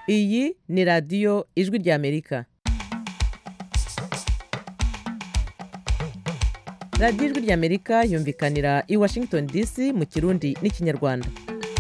iyi ni radiyo ijwi ry'amerika radiyo ijwi ry'amerika yumvikanira i washington dc mu kirundi n'ikinyarwanda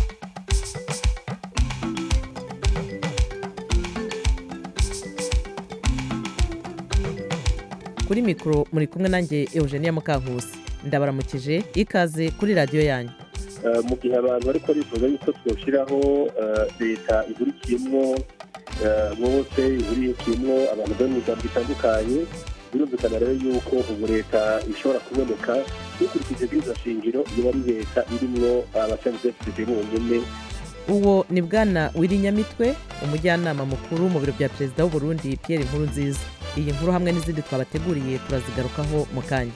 kuri mikoro muri kumwe nanjye eugenia mukankusi ndabaramukije ikaze kuri radiyo yanyu mu gihe abantu bariko bifuza yuko twoshyiraho leta ihurikiyemwo bose ihurikiyemwo abantu bari mu miryango itandukanye birumvikana rero yuko ubu leta ishobora kuboneka dukurikije bw'izo shingiro iyo ari leta irimwo abasenateri bonyene uwo ni bwana wirinyamitwe umujyanama mukuru mu biro bya perezida w'u Burundi Pierre Nkurunziza iyi nkuru hamwe n'izindi twabateguriye turazigarukaho mu kanya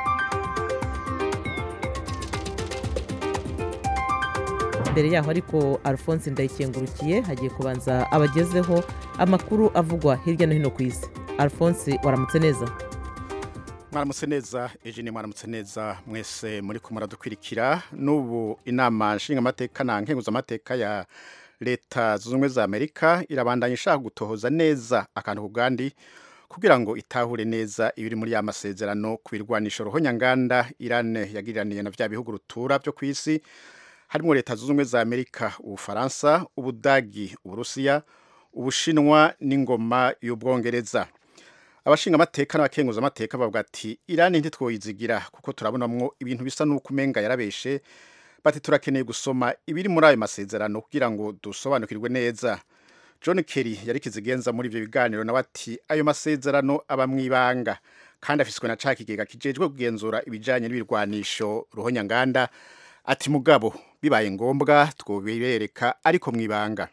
mbere yaho ariko alphonse ndayikengurukiye hagiye kubanza abagezeho amakuru avugwa hirya no hino ku isi alphonse waramutse neza mwaramutse neza eugene mwaramutse neza mwese muri ko muradukwirikira n'ubu inama nshingamateka na nkenguzamateka ya leta zunze ubumwe za amerika irabandanya ishaka gutohoza neza akantu ku gandi kugira ngo itahure neza ibiri muri ya masezerano ku birwanisho ruhonyanganda irane yagiriraniye na bya bihugu rutura byo ku isi harimo leta zunze ubumwe za amerika ubufaransa ubudagi uburusiya ubushinwa n'ingoma y'ubwongereza abashinga amateka n'abakenguza amateka bavuga ati irani ntitwoyizigira kuko turabonamwo ibintu bisa n'uko umenga yarabeshe bati turakeneye gusoma ibiri muri ayo masezerano kugira ngo dusobanukirwe neza john kerry yari kizigenza muri ibyo biganiro nawe ati ayo masezerano aba mu ibanga kandi afiswe na ca kigega kijejwe kugenzura ibijanye n'ibirwanisho ruhonyanganda ati mugabo bibaye ngombwa twobereka ariko mu ibanga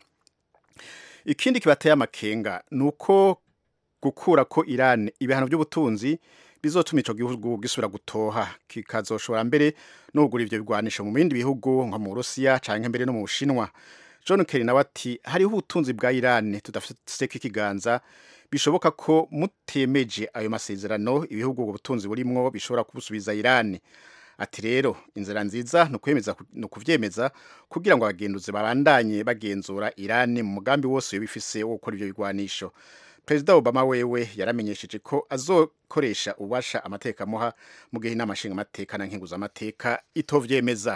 ikindi kibateye amakenga ni uko gukura ko Iran ibihano by'ubutunzi bizotuma ico gihugu gisubira gutoha kikazoshobora mbere no kugura ivyo bigwanisho mu bindi bihugu nko mu Burusiya canke mbere no mu Bushinwa John Kerry nawe ati hariho ubutunzi bwa Iran tudafite ikiganza bishoboka ko mutemeje ayo masezerano ibihugu ubwo butunzi burimwo bishobora kubusubiza Iran ati rero inzira nziza ni ukwemeza ni ukuvyemeza kugira ngo abagenduzi babandanye bagenzura Iran mu mugambi wose bifise wo gukora ivyo bigwanisho perezida obama wewe yaramenyesheje ko azokoresha ububasha amateka amuha mu gihe inama nshingamateka na nkenguzamateka itovyemeza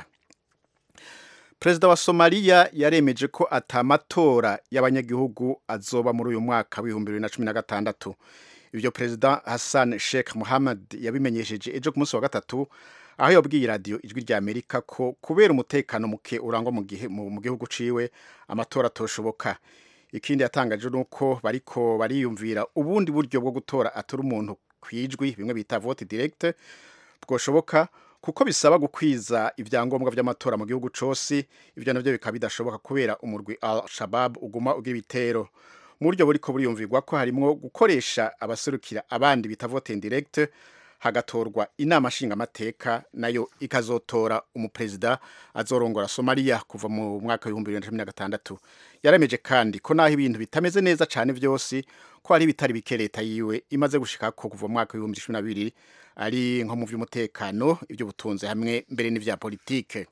perezida wa somaliya yaremeje ko atamatora y'abanyagihugu azoba muri uyu mwaka w'ibihumbi bibiri na cumi na gatandatu ibyo perezida hassan sheikh muhammad yabimenyesheje ejo ku munsi wa gatatu aho yabwiye radiyo ijwi rya amerika ko kubera umutekano muke urangwa mu gihugu ciwe amatora atoshoboka ikindi yatangaje ni uko bariko bariyumvira ubundi buryo bwo gutora atora umuntu ku ijwi bimwe bita vote direct bwoshoboka kuko bisaba gukwiza ibyangombwa by'amatora mu gihugu cose ibyo navyo bikaba bidashoboka kubera umurwi al shabab uguma ugira ibitero mu buryo buriko buriyumvirwa ko harimwo gukoresha abaserukira abandi bita vote direct hagatorwa inama nshingamateka nayo ikazotora umuperezida azorongora somaliya kuva mu mwaka w'ibihumbi bibiri na cumi na gatandatu yaremeje kandi ko naho ibintu bitameze neza cyane byose ko hari ibitari bike leta yiwe imaze gushika ko kuva mu mwaka w'ibihumbi cumi na bibiri ari nko mu by'umutekano iby'ubutunzi hamwe mbere n'ibya politike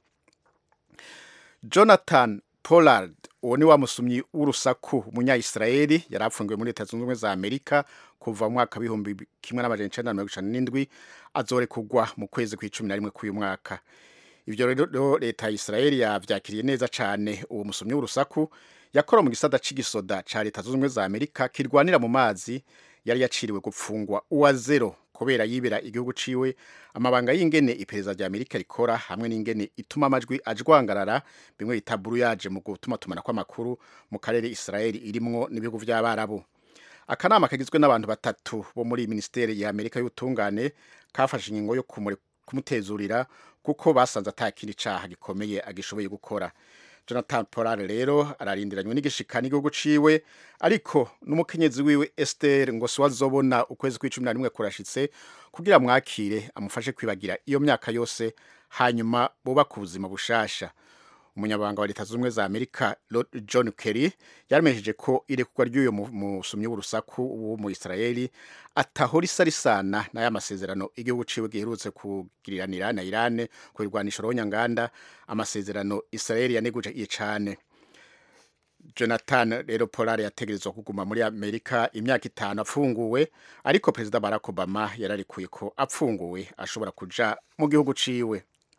jonathan pollard uwo ni wa musumyi w'urusaku umunya-israeli yari apfungiwe muri leta zunze ubumwe za amerika kuva mu mwaka w'ibihumbi kimwe n'amajana icenda na mirongo icana n'indwi azorekugwa mu kwezi kw'icumi na rimwe k'uyu mwaka ivyo rero leta ya israeli yavyakiriye neza cane uwo musumyi w'urusaku yakora mu gisata c'igisoda ca leta zunze ubumwe za amerika kirwanira mu mazi yari yaciriwe gupfungwa uwa zero kubera yibera igihugu ciwe amabanga y'ingene iperereza rya amerika rikora hamwe n'ingene ituma amajwi ajwangarara bimwe bita buruyaje mu gutuma tumana kw'amakuru mu karere israeli irimwo n'ibihugu vy'abarabu akanama kagizwe n'abantu batatu bo muri minisiteri ya amerika y'ubutungane kafashe ingingo yo kumutezurira kuko basanze ata kindi caha gikomeye agishoboye gukora jonathan polare rero ararindiranywe n'igishika n'igihugu ciwe ariko n'umukenyezi wiwe esther ngo si wazobona ukwezi kw'icumi na rimwe kurashitse kugira mwakire amufashe kwibagira iyo myaka yose hanyuma bubaka ubuzima bushasha umunyabanga wa leta zunze ubumwe za amerika john kerry yaramenyesheje ko irekurwa ry'uyu musumyi w'urusaku wo mu israeli atahora isa risana n'aya masezerano igihugu ciwe giherutse kugiriranira na irane ku birwanisho rohonyanganda amasezerano israeli yaneguye cane jonathan rero polare yategerezwa kuguma muri amerika imyaka itanu apfunguwe ariko perezida barack obama yararikuye ko apfunguwe ashobora kuja mu gihugu ciwe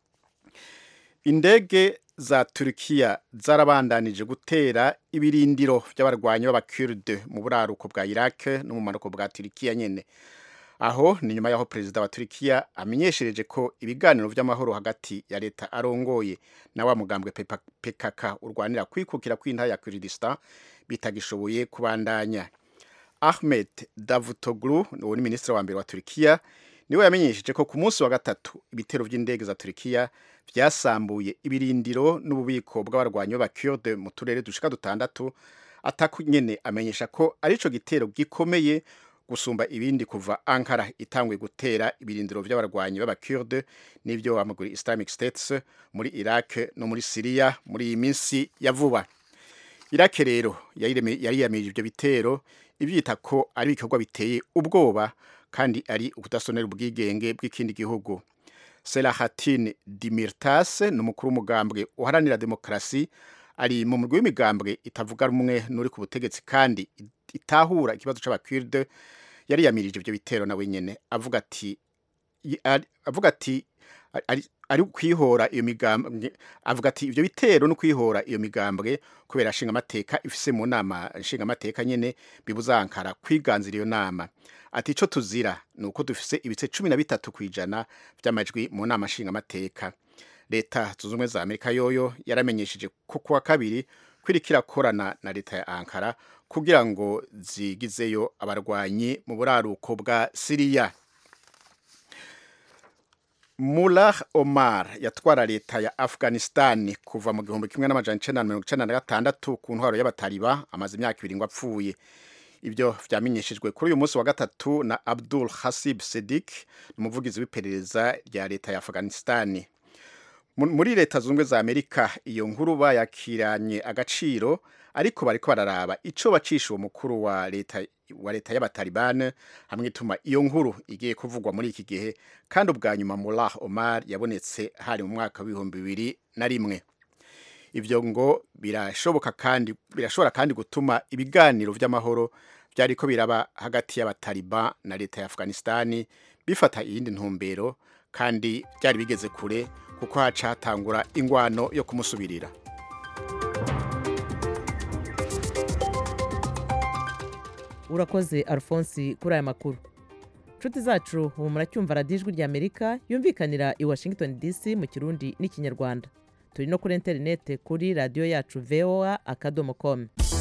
indege za Turkiya zarabandanije gutera ibirindiro by'abarwanyi b'abakurde mu buraruko bwa Iraq no mu manuko bwa Turkiya nyene aho ni nyuma y'aho perezida wa Turkiya amenyeshereje ko ibiganiro by'amahoro hagati ya leta arongoye na wa mugambwe PKK urwanira kwikukira kw'intara ya Kurdistan bitagishoboye kubandanya Ahmed Davutoglu uwo ni minisitiri wa mbere wa Turkiya niwe yamenyesheje ko ku munsi wa gatatu ibitero by'indege za Turkiya byasambuye ibirindiro n'ububiko bw'abarwanyi b'abakurde mu turere dushika dutandatu ataku nyene amenyesha ko arico gitero gikomeye gusumba ibindi kuva Ankara itanguye gutera ibirindiro by'abarwanyi b'abakurde n'ibyo wamaguri Islamic States muri Iraq no muri Syria muri iyi minsi ya vuba Iraq rero yariyamirije ibyo bitero ibyita ko ari ibikorwa biteye ubwoba kandi ari ukudasonera ubwigenge bw'ikindi gihugu Selahattin Demirtas ni umukuru w'umugambwe uharanira demokarasi ari mu murwi w'imigambwe itavuga rumwe n'uri ku butegetsi kandi itahura ikibazo c'abakurde yari yamirije ibyo bitero nawe nyene avuga ati avuga ati ari kwihora iyo migambwe avuga ati ibyo bitero no kwihora iyo migambwe kubera nshinga amateka ifise mu nama nshinga amateka nyene bibuzankara kwiganzira iyo nama ati ico tuzira ni uko dufise ibice cumi na bitatu kw'ijana by'amajwi mu nama nshinga amateka leta zunze ubumwe za amerika yoyo yaramenyesheje ko kuwa kabiri kwiriko irakorana na leta ya ankara kugira ngo zigizeyo abarwanyi mu buraruko bwa siriya Mullah Omar yatwara leta ya Afghanistan kuva mu gihumbi kimwe n'amajana icenda na mirongo icenda na gatandatu ku ntwaro y'abataliba amaze imyaka ibiri ngo apfuye ibyo vyamenyeshejwe kuri uyu munsi wa gatatu na Abdul Hasib Sedik umuvugizi w'iperereza rya leta ya Afghanistan muri leta zunze za Amerika iyo nkuru bayakiranye agaciro ariko bariko bararaba ico bacisha uwo mukuru wa leta wa leta y'abatalibane hamwe ituma iyo nkuru igiye kuvugwa muri iki gihe kandi ubwa nyuma Mullah Omar yabonetse hari mu mwaka w'ibihumbi bibiri na rimwe ivyo ngo birashoboka kandi birashobora kandi gutuma ibiganiro vy'amahoro byariko biraba hagati y'abataliban na leta ya Afghanistan bifata iyindi ntumbero kandi byari bigeze kure kuko haca hatangura ingwano yo kumusubirira urakoze alphonse kuri aya makuru inshuti zacu ubu muracyumva radiyo ijwi ry'amerika yumvikanira i washington dc mu kirundi n'ikinyarwanda turi no kuri interinete kuri radiyo yacu voa akadomo komu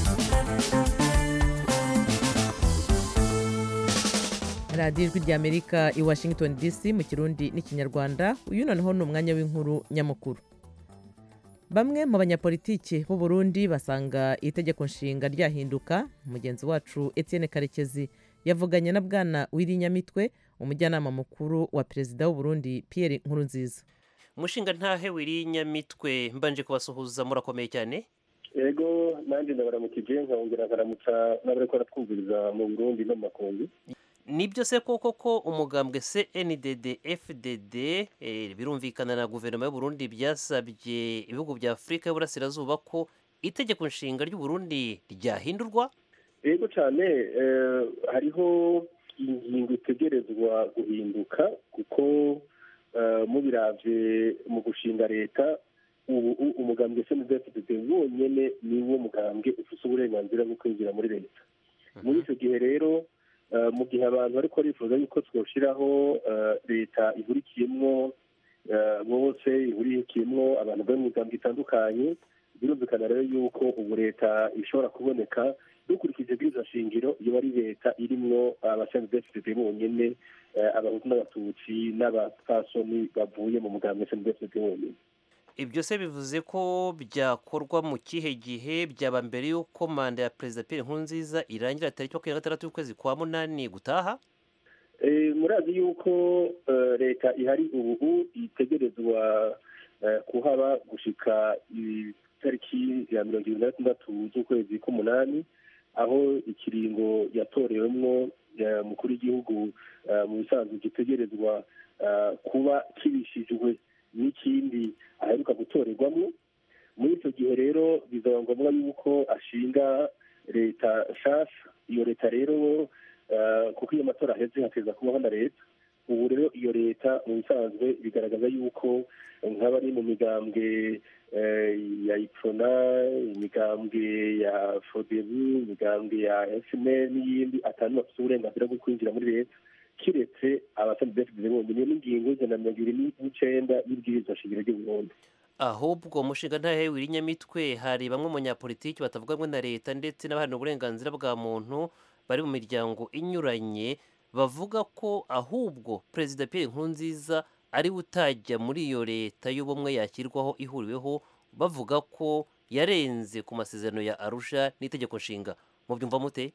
radiyo ijwi ry'amerika i washington dc mu kirundi n'ikinyarwanda uyu noneho ni umwanya w'inkuru nyamukuru bamwe mu banyapolitiki b'u Burundi basanga itegeko nshinga ryahinduka mugenzi wacu Etienne karekezi yavuganye na bwana w'irinyamitwe umujyanama mukuru wa perezida w'u Burundi Pierre Nkurunziza umushinga ntahe w'irinyamitwe mbanje kubasuhuza murakomeye cyane yego nanjye ndabaramukije nkongera nkaramutsa n'abari ko baratwumviriza mu burundi no mu makungu nibyo se koko ko umugambwe CNDD FDD birumvikana na guverinoma y'u Burundi byasabye ibihugu bya Afurika y'Uburasirazuba ko itegeko nshinga ry'u Burundi ryahindurwa yego cyane hariho ingingo itegerezwa guhinduka kuko mubiravye mu gushinga leta ubu umugambwe CNDD FDD wonyene niwo mugambwe ufite uburenganzira bwo kwinjira muri leta muri icyo gihe rero mu gihe abantu ariko bifuza yuko twashyiraho leta ihurikiyemo bose ihurikiyemo abantu bari mu migambi itandukanye birumvikana rero yuko ubu leta ishobora kuboneka dukurikije bw'izo shingiro iyo ari leta irimwo abasendefite bonyine abahutu n'abatutsi n'abapfasoni bavuye mu mugambi sendefite bonyine ibyo se bivuze ko byakorwa mu kihe gihe byaba mbere y'uko manda ya perezida Pierre Nkurunziza irangira tariki makumyabiri na gatandatu y'ukwezi kwa munani gutaha murazi yuko leta ihari ubu itegerezwa kuhaba gushika itariki ya mirongo irindwi na gatandatu z'ukwezi k'umunani aho ikiringo yatorewemwo umukuru w'igihugu mu bisanzwe gitegerezwa kuba kibishijwe n'ikindi aheruka gutorerwamo muri icyo gihe rero bizaba ngombwa yuko ashinga leta nshasha iyo leta rero eh, kuko iyo matora aheze hateza kubaho na leta ubu rero iyo leta mu bisanzwe bigaragaza yuko nk'abari mu migambwe eh, ya ipfona imigambwe ya fodebu imigambwe ya fmr n'iyindi atanu bafite uburenganzira bwo kwinjira muri leta kiretse abasanzwe bonyine n'ingingo ijana na mirongo ibiri n'icenda y'ibwirizwa shingiro ry'uburundi ahubwo umushinga ntahe w'irinyamitwe hari bamwe mu banyapolitiki batavuga rumwe na leta ndetse n'abaharanira uburenganzira bwa muntu bari mu miryango inyuranye bavuga ko ahubwo perezida Pierre Nkurunziza ari we utajya muri iyo leta y'ubumwe yashyirwaho ihuriweho bavuga ko yarenze ku masezerano ya Arusha n'itegeko nshinga mubyumva mute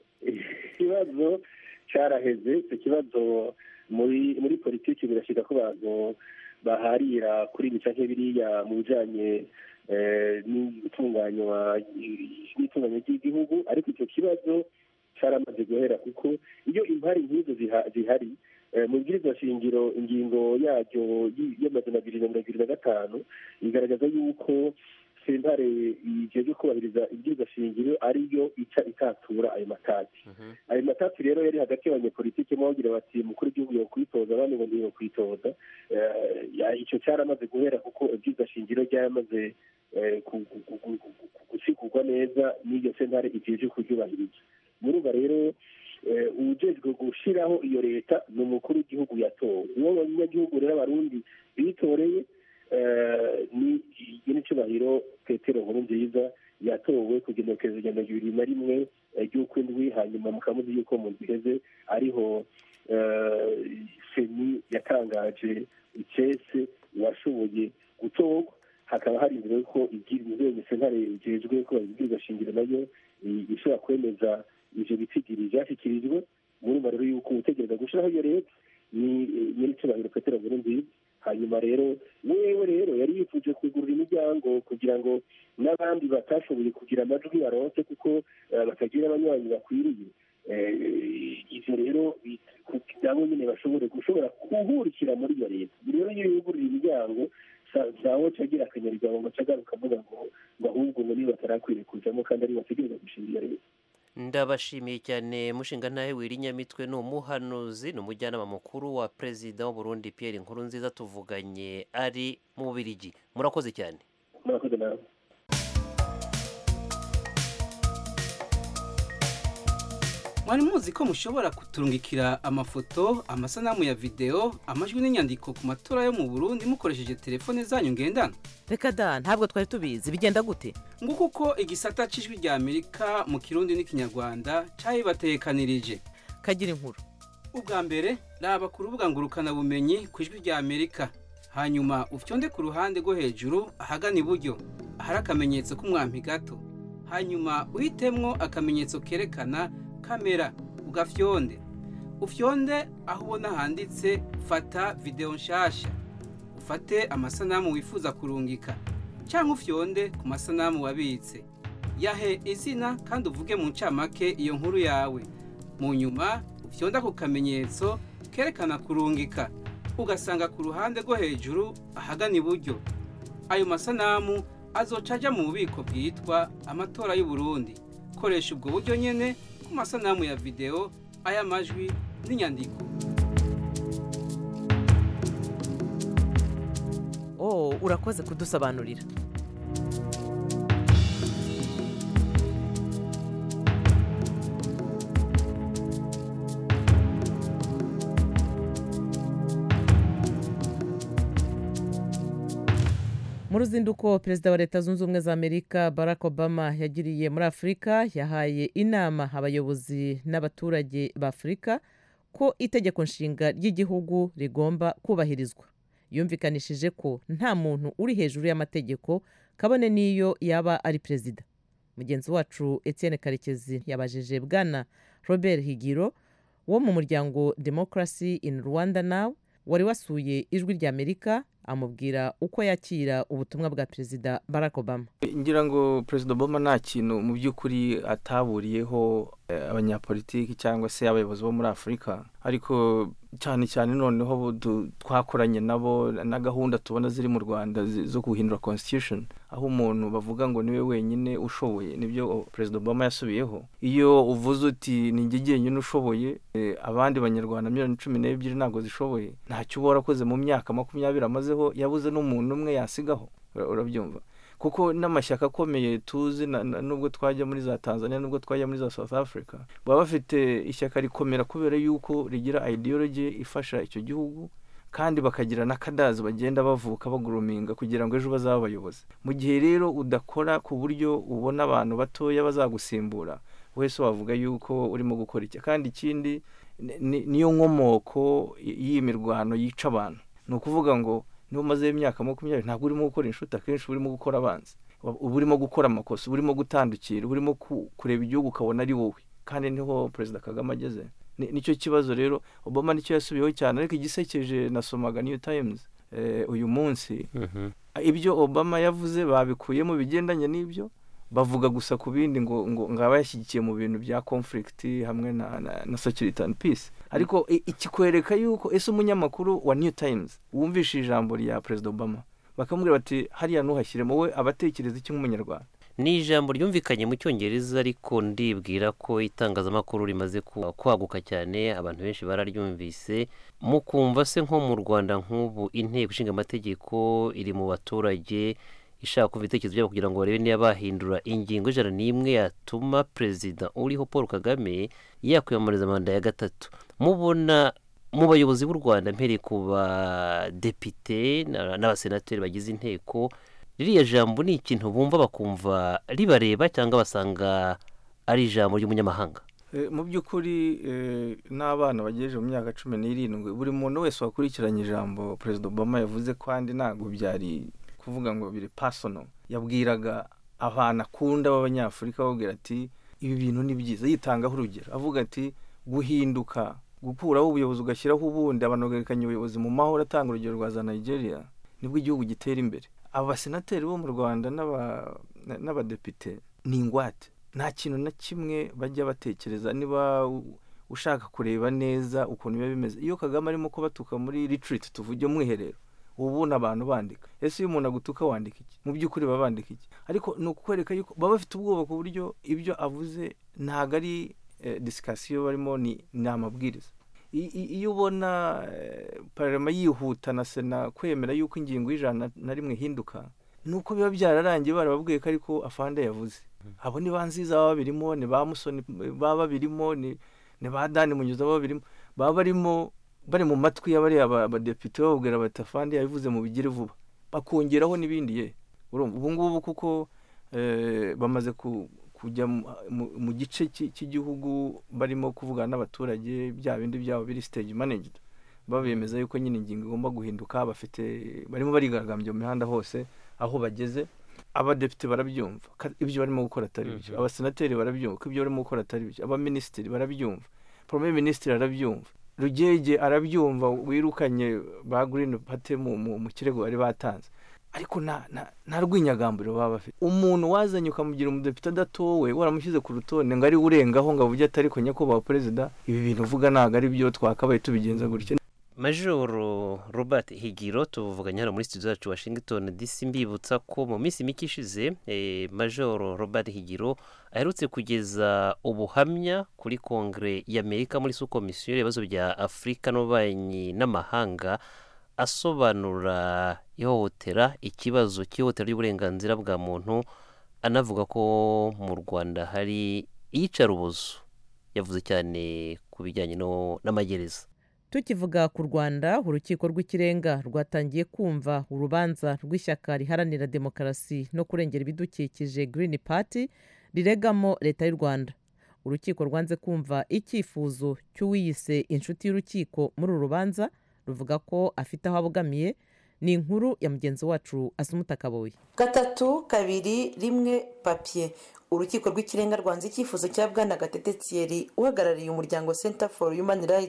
ikibazo cyaraheze icyo kibazo muri muri politiki birashyika ko abantu baharira kuri bica nk'ibiriya mu bijyanye eh, n'itunganywa n'itunganywa ry'igihugu ariko icyo kibazo cyaramaze guhera kuko iyo impari nk'izo ziha- zihari eh, mu bwirizwa shingiro ingingo yaryo y- y'amajana abiri na mirongo ibiri na gatanu igaragaza yuko sentare ijejwe kubahiriza ibwirizwa shingiro ariyo ica itatura ayo matati ayo matati rero yari hagati y'abanyepolitike mo bagira bati umukuru w'igihugu yo kwitoza abandi ngo ntiyo kwitoza Eh, ya- icyo cyaramaze guhera kuko ibwirizwa shingiro ryaramaze eh, ku- ku- ku- ku- ku- ku- gusigurwa neza n'iyo sentare ijejwe kuryubahiriza murumva rero eh, uwujejwe gushyiraho iyo leta ni umukuru w'igihugu yatowe uwo abanyagihugu rero abarundi bitoreye eh, ni n'icyubahiro petero nkuru nziza yatowe ku genekerezo rya mirongo ibiri na rimwe eh, ry'ukwindwi hanyuma mukamuzi yuko mu nzu iheze ariho eh, seni yatangaje icese washoboye gutorwa hakaba hari inzira yuko inzego sentare ijejwe ko ibwirizwa shingiro nayo i- ishobora kwemeza ivyo bitigiri vyashyikirijwe murumva rero yuko utegereza gushiraho iyo leta ni nyir'icyubahiro petero nkuru nziza hanyuma rero wewe rero yari yifuje kugurura imiryango kugira ngo n'abandi batashoboye kugira amajwi baronse kuko eh, batagira abanywanyi bakwiriye Eh, ivyo rero bi- ku- nabo nyine bashobore gushobora kuhurikira muri iyo leta rero iyo yugurura imiryango zawo cagira akanyarigabo ngo cagaruka avuga ngo ngo ahubwo ngo niba batarakwiriye kujamo kandi ari bategereza gushinga iyo leta ndabashimiye cyane mushinga ntahe w'irinyamitwe ni umuhanuzi ni umujyanama mukuru wa perezida w'uburundi Pierre Nkurunziza tuvuganye ari mu bubirigi murakoze cyane murakoze nawe mwari muzi ko mushobora kuturungikira amafoto amasanamu ya videwo amajwi n'inyandiko ku matora yo mu burundi mukoresheje telefone zanyu ngendanwa reka da ntabwo twari tubizi bigenda gute nguko uko igisata c'ijwi rya amerika mu kirundi n'ikinyarwanda cabibatekanirije kagira inkuru ubwa mbere raba ku rubuga ngurukanabumenyi ku ijwi rya amerika hanyuma ufyonde ku ruhande rwo hejuru ahagana iburyo ahari akamenyetso k'umwampi gato hanyuma uhitemwo akamenyetso kerekana kamera ugafyonde ufyonde aho ubona handitse fata videwo nshasha ufate amasanamu wifuza kurungika cyangwa ufyonde ku masanamu wabitse yahe izina kandi uvuge mu ncamake iyo nkuru yawe mu nyuma ufyonda ku kamenyetso kerekana kurungika ugasanga ku ruhande rwo hejuru ahagana iburyo ayo masanamu azoca ajya mu bubiko bwitwa amatora y'u Burundi koresha ubwo buryo nyene ku masanamu ya videwo ay'amajwi n'inyandiko oh urakoze kudusobanurira mu ruzinduko perezida wa leta zunze ubumwe za amerika barack obama yagiriye muri afurika yahaye inama abayobozi n'abaturage ba afurika ko itegeko nshinga ry'igihugu rigomba kubahirizwa yumvikanishije ko nta muntu uri hejuru y'amategeko kabone n'iyo yaba ari perezida mugenzi wacu etienne karekezi yabajije bwana robert higiro wo mu muryango democracy in rwanda now wari wasuye ijwi rya amerika amubwira uko yakira ubutumwa bwa perezida barack obama ngira ngo perezida obama nta kintu mu by'ukuri ataburiyeho eh, abanyapolitiki cyangwa se abayobozi bo muri afurika ariko cyane cyane noneho bu- du- twakoranye nabo na gahunda tubona ziri mu rwanda zi- zo guhindura constitution aho umuntu bavuga ngo niwe wenyine ushoboye nibyo o- perezida obama yasubiyeho iyo uvuze uti ni njye jyenyine ushoboye eh, abandi banyarwanda miliyoni cumi n'ebyiri ntabwo zishoboye ntacyo uba warakoze mu myaka makumyabiri amazeho yabuze n'umuntu umwe yasigaho Ura- urabyumva kuko n'amashyaka akomeye tuzi na- na- nubwo twajya muri za tanzania nubwo twajya muri za south africa baba bafite ishyaka rikomera kubera yuko rigira ideology ifasha icyo gihugu kandi bakagira n'akadazi bagenda bavuka baguruminga kugira ngo ejo bazabe abayobozi mu gihe rero udakora ku buryo ubona abantu batoya bazagusimbura wese wavuga yuko urimo gukora iki kandi ikindi ni- ni- niyo nkomoko y- y'iyi mirwano yica abantu ni ukuvuga ngo niba umazeho imyaka makumyabiri ntabwo urimo gukora inshuti akenshi uba urimo gukora abanzi uba urimo gukora amakosa uba urimo gutandukira uba urimo ku- kureba igihugu ukabona ari wowe kandi niho perezida kagame ageze Ni- nicyo kibazo rero obama nicyo yasubiyeho cyane ariko igisekeje nasomaga new times eh, uyu munsi ibyo obama yavuze babikuyemo bigendanye n'ibyo bavuga gusa ku bindi ngo ngo ngo aba yashyigikiye mu bintu bya conflict hamwe na, na, na security and peace ariko i- ikikwereka yuko ese umunyamakuru wa new times wumvishe ijambo rya perezida obama bakamubwira bati hariya ntuhashyiremo we abatekereza iki nk'umunyarwanda ni ijambo ryumvikanye mu cyongereza ariko ndibwira ko itangazamakuru rimaze ku- kwaguka cyane abantu benshi bararyumvise mukumva se nko mu rwanda nk'ubu inteko ishinga amategeko iri mu baturage ishaka kumva ibitekerezo byabo kugira ngo barebe niba bahindura ingingo ijana n'imwe yatuma perezida uriho paul kagame yakwiyamamariza manda ya gatatu mubona mu bayobozi b'u rwanda mpereye ku badepite na- n'abasenateri bagize inteko ririya jambo ni ikintu bumva bakumva ribareba cyangwa basanga ari ijambo ry'umunyamahanga Eh, mu by'ukuri eh, n'abana bagejeje mu myaka cumi n'irindwi buri muntu wese wakurikiranye ijambo perezida obama yavuze kandi ntabwo byari kuvuga ngo biri pasono yabwiraga abantu akunda b'abanyafurika babwira ati ibi bintu ni byiza yitangaho urugero avuga ati guhinduka gukuraho ubuyobozi ugashyiraho ubundi abantu bagarekanya ubuyobozi mu mahoro atanga urugero rwa za nigeria nibwo igihugu gitera imbere aba basenateri bo mu rwanda n'aba- na- n'abadepite ni ingwate nta kintu na kimwe bajya batekereza niba u- ushaka kureba neza ukuntu biba bimeze iyo kagame arimo kubatuka muri retreat tuvuge mwiherero uba ubona abantu bandika ese iyo umuntu agutuka wandika iki mu by'ukuri baba bandika iki ariko ni ukukwereka yuko baba bafite ubwoba ku buryo ibyo avuze ntabwo ari eh, disikasiyo barimo ni ni amabwiriza I- i- iyo ubona eh, parama yihuta na sena kwemera yuko ingingo y'ijana na rimwe ihinduka ni uko biba byararangiye barababwiye ko ariko afande yavuze abo ni ba nziza baba babirimo ni ba musoni baba babirimo ni ni ba dani munyuza baba babirimo baba barimo bari mu matwi y'abariya ba- abadepite bababwira bati afande yabivuze mu bigire vuba bakongeraho n'ibindi ye urumva ubu ngubu kuko eh, bamaze ku- kujya mu- mu- mu gice cy'i- cy'igihugu barimo kuvugana n'abaturage bya bindi byabo biri stage managed babemeza yuko nyine ingingo igomba guhinduka bafite barimo barigaragambya mu mihanda hose aho bageze abadepite barabyumva ko ibyo barimo gukora atari byo abasenateri barabyumva ko ibyo barimo gukora atari byo abaminisitiri barabyumva premier minisitiri arabyumva rugege arabyumva wirukanye ba green party mu, mu, mu kirego bari batanze ariko nta nta- nta rwinyagamburiro baba bafite umuntu wazanye ukamugira umudepite adatowe waramushyize ku rutonde ngo ari we urengaho ngo avuge ati ariko nyakubahwa perezida ibi bintu uvuga ntabwo ari byo twakabaye tubigenza gutya majoro robert higiro tuvuganye hano muri studio zacu washington dc mbibutsa ko mu minsi mike ishize eh, majoro robert higiro aherutse kugeza ubuhamya kuri kongere y'amerika muri su komisiyo y'ibibazo bya afurika n'ububanyi n'amahanga asobanura ihohotera ikibazo cy'ihohotera ry'uburenganzira bwa muntu anavuga ko mu rwanda hari iyicarubozo yavuze cyane ku bijyanye no- n'amagereza tukivuga ku rwanda urukiko rw'ikirenga rwatangiye kumva urubanza rw'ishyaka riharanira demokarasi no kurengera ibidukikije Green Party riregamo leta y'u rwanda urukiko rwanze kumva icyifuzo cy'uwiyise inshuti y'urukiko muri uru rubanza ruvuga ko afite aho abogamiye ni inkuru ya mugenzi wacu asumuta kaboye gatatu kabiri rimwe papiye urukiko rw'ikirenga rwanze icyifuzo cya bwana gatete thierry uhagarariye umuryango center for human rights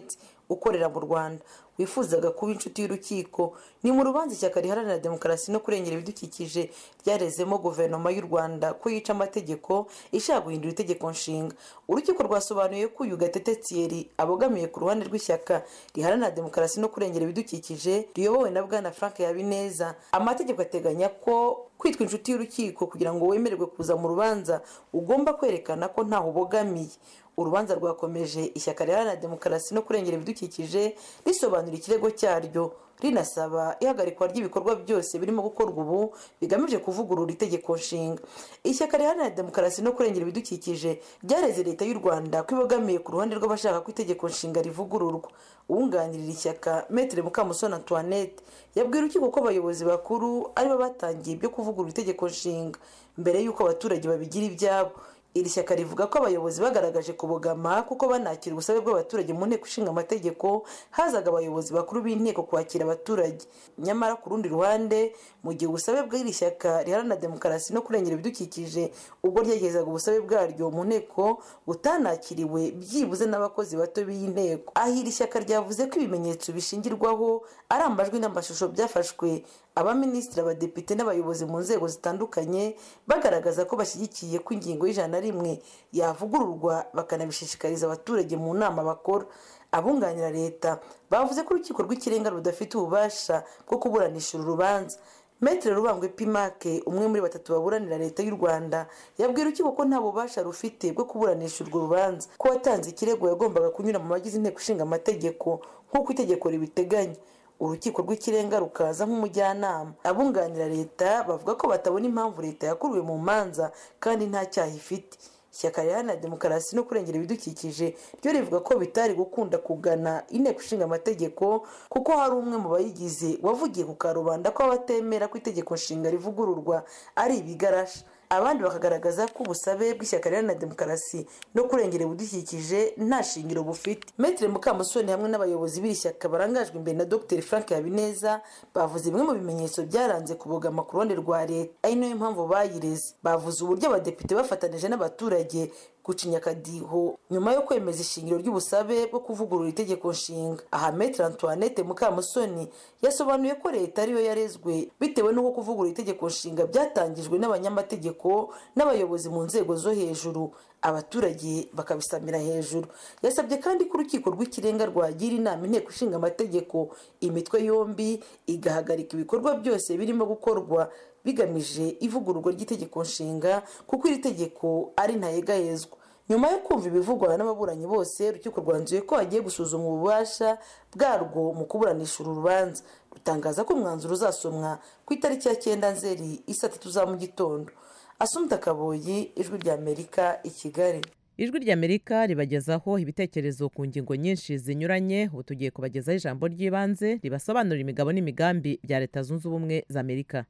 ukorera mu rwanda wifuzaga kuba inshuti y'urukiko ni mu rubanza ishyaka riharanira demokarasi no kurengera ibidukikije ryarezemo guverinoma y'u rwanda ko yica amategeko ishaka guhindura itegeko nshinga urukiko rwasobanuye ko uyu gatete thierry abogamiye ku ruhande rw'ishyaka riharanira demokarasi no kurengera ibidukikije riyobowe na bwana frank habineza amategeko ateganya ko kwitwa inshuti y'urukiko kugira ngo wemererwe kuza mu rubanza ugomba kwerekana ko ntaho ubogamiye urubanza rwakomeje ishyaka riharanira demokarasi no kurengera ibidukikije risobanura ikirego cyaryo rinasaba ihagarikwa ry'ibikorwa byose birimo gukorwa ubu bigamije kuvugurura itegeko nshinga ishyaka riharanira demokarasi no kurengera ibidukikije ryareze leta y'u rwanda ko ibogamiye ku ruhande rw'abashaka ko itegeko nshinga rivugururwa uwunganirira ishyaka metere mukamusoni antoinette yabwiye urukiko ko abayobozi bakuru aribo batangiye ibyo kuvugurura itegeko nshinga mbere y'uko abaturage babigira ibyabo iri shyaka rivuga ko abayobozi bagaragaje kubogama kuko banakira ubusabe bw'abaturage mu nteko ishinga amategeko hazaga abayobozi bakuru b'inteko kwakira abaturage nyamara ku rundi ruhande mu gihe ubusabe bw'iri shyaka riharanira demokarasi no kurengera ibidukikije ubwo ryegezaga ubusabe bwaryo mu nteko butanakiriwe byibuze n'abakozi bato b'iyi nteko aho iri shyaka ryavuze ko ibimenyetso bishingirwaho ari amajwi n'amashusho byafashwe abaminisitiri abadepite n'abayobozi mu nzego zitandukanye bagaragaza ko bashyigikiye ko ingingo y'ijana na rimwe yavugururwa bakanabishishikariza abaturage mu nama bakora abunganira leta bavuze ko urukiko rw'ikirenga rudafite ububasha bwo kuburanisha uru rubanza metere rubangwe pimake umwe muri batatu baburanira leta y'u rwanda yabwira urukiko ko nta bubasha rufite bwo kuburanisha urwo rubanza ko watanze ikirego yagombaga kunyura mu bagize inteko ishinga amategeko nk'uko itegeko ribiteganya urukiko rw'ikirenga rukaza nk'umujyanama abunganira leta bavuga ko batabona impamvu leta yakuruwe mu manza kandi nta cyaha ifite ishyaka riharanira demokarasi no kurengera ibidukikije ryo rivuga ko bitari gukunda kugana inteko ishinga amategeko kuko hari umwe mu bayigize wavugiye ku karubanda ko abatemera ko itegeko nshinga rivugururwa ari ibigarasha abandi bakagaragaza ko ubusabe bw'ishyaka riharanira demokarasi no kurengera ibidukikije nta shingiro bufite metere mukamusoni hamwe n'abayobozi b'iri shyaka barangajwe imbere na dr frank habineza bavuze bimwe mu bimenyetso byaranze kubogama ku ruhande rwa leta ari nayo mpamvu bayireze bavuze uburyo abadepite bafatanije n'abaturage gucinya akadiho nyuma yo kwemeza ishingiro ry'ubusabe bwo kuvugurura itegeko nshinga aha metere antoinette mukamusoni yasobanuye ko leta ariyo yarezwe bitewe n'uko kuvugurura itegeko nshinga byatangijwe n'abanyamategeko n'abayobozi mu nzego zo hejuru abaturage bakabisamira hejuru yasabye kandi ko urukiko rw'ikirenga rwagira inama inteko ishinga amategeko imitwe yombi igahagarika ibikorwa byose birimo gukorwa bigamije ivugururwa ry'itegeko nshinga kuko iri tegeko ari ntayegayezwa nyuma yo kumva ibivugwa n'ababuranyi bose urukiko rwanzuye ko hagiye gusuzuma ububasha bwarwo mu kuburanisha uru rubanza rutangaza ko umwanzuro uzasomwa ku itariki ya cyenda nzeri isa tatu za mu gitondo asumta kaboyi ijwi ry'amerika i kigali ijwi ry'amerika ribagezaho ibitekerezo ku ngingo nyinshi zinyuranye ubu tugiye kubagezaho ijambo ry'ibanze ribasobanurira imigabo n'imigambi bya leta zunze ubumwe za amerika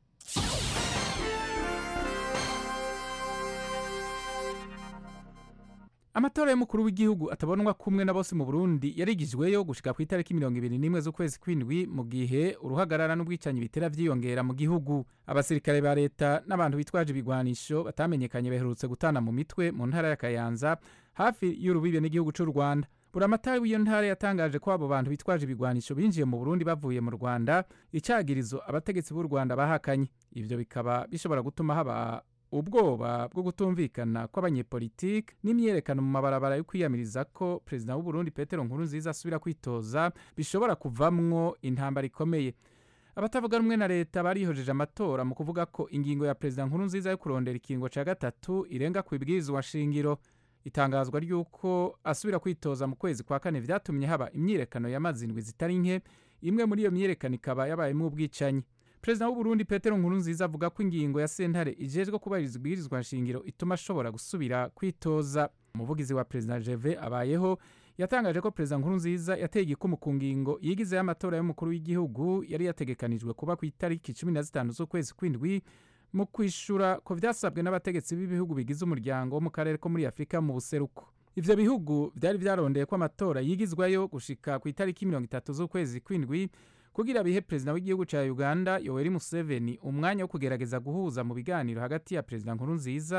amatora y'umukuru w'igihugu atabonwa kumwe na bose mu burundi yarigijweyo gushika ku itariki mirongo ibiri n'imwe z'ukwezi kw'indwi mu gihe uruhagarara n'ubwicanyi bitera vyiyongera mu gihugu abasirikare ba leta n'abantu bitwaje ibigwanisho batamenyekanye baherutse gutana mu mitwe mu ntara ya kayanza hafi y'urubibe n'igihugu c'u rwanda buramatari w'iyo ntara yatangaje ko abo bantu bitwaje ibigwanisho binjiye mu burundi bavuye mu rwanda icagirizo abategetsi b'u rwanda bahakanye ivyo bikaba bishobora gutuma haba ubwoba bwo kutumvikana kw'abanyepolitike n'imyerekano mu mabarabara yo kwiyamiriza ko perezida w'uburundi petero nkurunziza asubira kwitoza bishobora kuvamwo intambara ikomeye abatavuga rumwe na leta barihojeje amatora mu kuvuga ko ingingo ya perezida nkurunziza yo kurondera ikingo ca gatatu irenga ku ibwirizwa shingiro itangazwa ry'uko asubira kwitoza mu kwezi kwa kane vyatumye haba imyirekano y'amazindwi zitari nke imwe muri iyo myirekano ikaba yabayemwo ubwicanyi perezida w'uburundi petero nkurunziza avuga ko ingingo ya sentare ijejwe kubahiriza ibwirizwa nshingiro ituma ashobora gusubira kwitoza umuvugizi wa perezida jeve abayeho yatangaje ko perezida nkurunziza yateye igikumu ku ngingo yigizeho amatora y'umukuru w'igihugu yari yategekanijwe kuba ku itariki cumi na zitanu z'ukwezi kw'indwi mu kwishura ko vyasabwe n'abategetsi b'ibihugu bigize umuryango wo mu karere ko muri afurika mu buseruko ivyo bihugu vyari vyarondeye ko amatora yigizwayo gushika ku itariki mirongo itatu z'ukwezi kw'indwi kugira bihe perezida w'igihugu ca uganda yoweri museveni umwanya wo kugerageza guhuza mu biganiro hagati ya perezida nkurunziza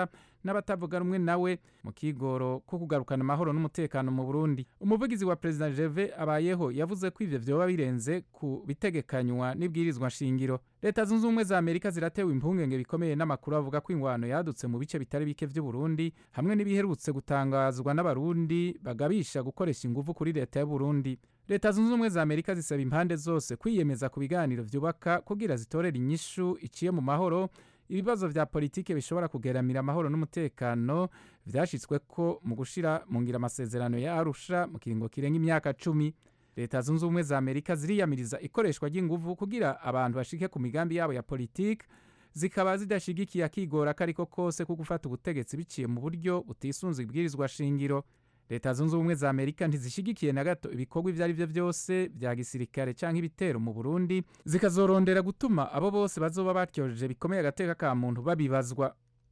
n'abatavuga rumwe nawe mu kigoro ko kugarukana amahoro n'umutekano mu burundi umuvugizi wa perezida jeve abayeho yavuze ko ivyo vyoba birenze ku bitegekanywa n'ibwirizwa nshingiro leta zunze ubumwe za amerika ziratewe impungenge bikomeye n'amakuru avuga ko ingwano yadutse mu bice bitari bike vy'uburundi hamwe n'ibiherutse gutangazwa n'abarundi bagabisha gukoresha inguvu kuri leta y'uburundi leta zunze ubumwe za amerika zisaba impande zose kwiyemeza ku biganiro vyubaka kugira zitorera inyishu iciye mu mahoro ibibazo vya politike bishobora kugeramira amahoro n'umutekano vyashitsweko mu gushira mu ngira amasezerano ya arusha mu kiringo kirenga imyaka cumi leta zunze ubumwe za amerika ziriyamiriza ikoreshwa ry'inguvu kugira abantu bashike ku migambi yabo ya politike zikaba zidashigikiye akigora ko ariko kose ko gufata ubutegetsi biciye mu buryo butisunze ibwirizwa shingiro leta zunze ubumwe za amerika ntizishigikiye na gato ibikorwa ibyo ari byo byose bya gisirikare cyangwa ibitero mu burundi zikazorondera gutuma abo bose bazoba batyojeje bikomeye agateka ka muntu babibazwa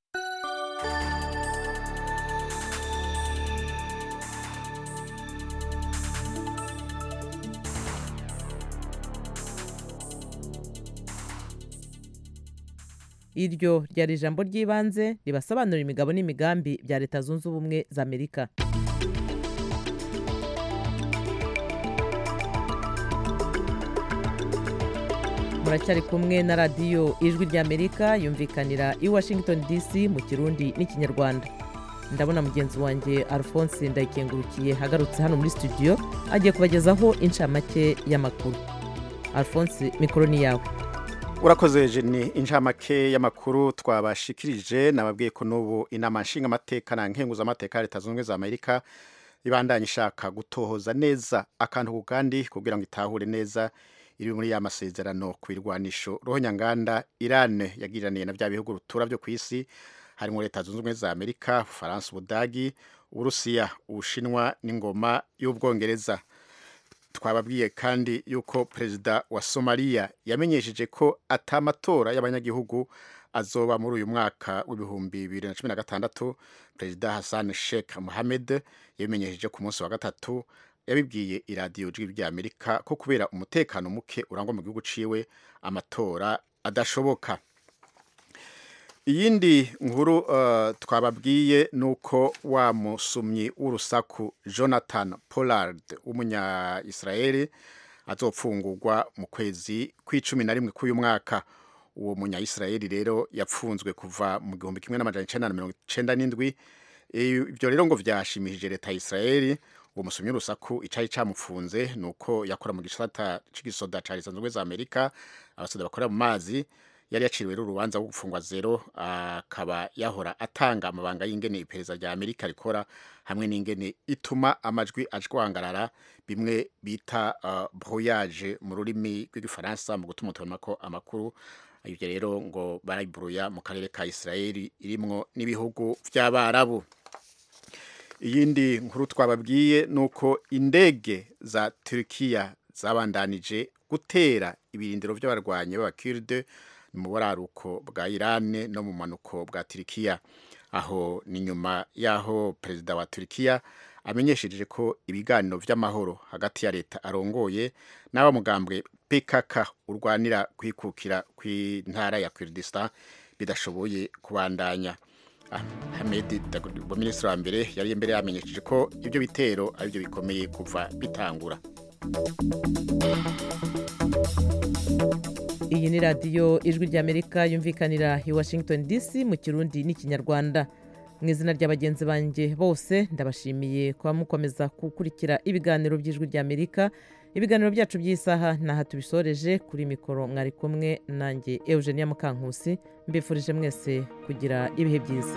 iryo ryari ijambo ry'ibanze ribasobanurira imigabo n'imigambi bya leta zunze ubumwe za amerika muracyari kumwe na radiyo ijwi ry'amerika yumvikanira i washington dc mu kirundi n'ikinyarwanda ndabona mugenzi wanjye alphonse ndayikengurukiye agarutse hano muri studio agiye kubagezaho inshamake y'amakuru alphonse mikoro ni yawe urakoze jeni inshamake y'amakuru twabashikirije nababwiye ko n'ubu inama nshingamateka na nkenguzamateka ya leta zunze ubumwe za amerika ibandanya ishaka gutohoza neza akantu ku kandi kugira ngo itahure neza iri muri ya masezerano ku irwanisho rohonyanganda irane yagiraniye na bya bihugu rutura byo ku isi harimo leta zunze ubumwe za amerika ubufaransa ubudagi uburusiya ubushinwa n'ingoma y'ubwongereza twababwiye kandi yuko perezida wa somaliya yamenyesheje ko atamatora y'abanyagihugu azoba muri uyu mwaka w'ibihumbi bibiri na cumi na gatandatu perezida hassan sheikh mohamed yabimenyesheje ku munsi wa gatatu yabibwiye iradiyo jwi ry'amerika ko kubera umutekano muke urangwa mu gihugu ciwe amatora adashoboka iyindi nkuru uh, twababwiye ni uko wa musumyi w'urusaku jonathan pollard w'umunya-israeli azopfungurwa mu kwezi kw'icumi na rimwe k'uyu mwaka uwo munya-israeli rero yapfunzwe kuva mu gihumbi kimwe n'amajana icenda na mirongo icenda n'indwi ibyo rero ngo vyashimishije leta ya israeli uwo musomyi w'urusaku icari camufunze ni uko yakora mu gisata c'igisoda ca leta zunze ubumwe za amerika abasoda bakorera mu mazi yari yaciriwe urubanza rwo gufungwa zero akaba yahora atanga amabanga y'ingene iperereza rya amerika rikora hamwe n'ingene ituma amajwi ajwangarara bimwe bita uh, brouillage mu rurimi rw'igifaransa mu gutuma tubonako amakuru ibyo rero ngo barayiburuya mu karere ka israeli irimwo n'ibihugu vy'abarabu iyindi nkuru twababwiye ni uko indege za turukiya zabandanije gutera ibirindiro by'abarwanyi b'abakirde mu buraruko bwa irani no mu manuko bwa turikiya aho ni nyuma y'aho perezida wa turikiya amenyesheje ko ibiganiro by'amahoro hagati ya leta arongoye n'abamugambwe pkk urwanira kwikukira kw'intara ya kurdistan bidashoboye kubandanya Ahmed Dagbo minisitiri wa mbere yari imbere yamenyesheje ko ibyo bitero ari byo bikomeye kuva bitangura iyi ni radiyo ijwi ry'amerika yumvikanira i washington dc mu kirundi n'ikinyarwanda mu izina rya bagenzi banjye bose ndabashimiye kuba mukomeza gukurikira ibiganiro by'ijwi ry'amerika ibiganiro byacu by'isaha ntaha tubisoreje kuri mikoro mwari kumwe nanjye eugenia mukankusi mbifurije mwese kugira ibihe byiza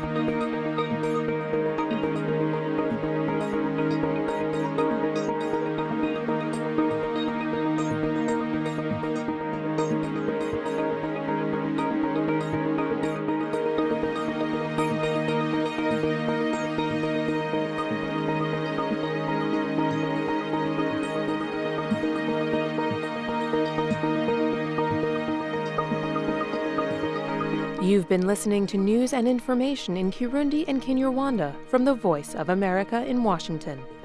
You've been listening to news and information in Kirundi and Kinyarwanda from the Voice of America in Washington.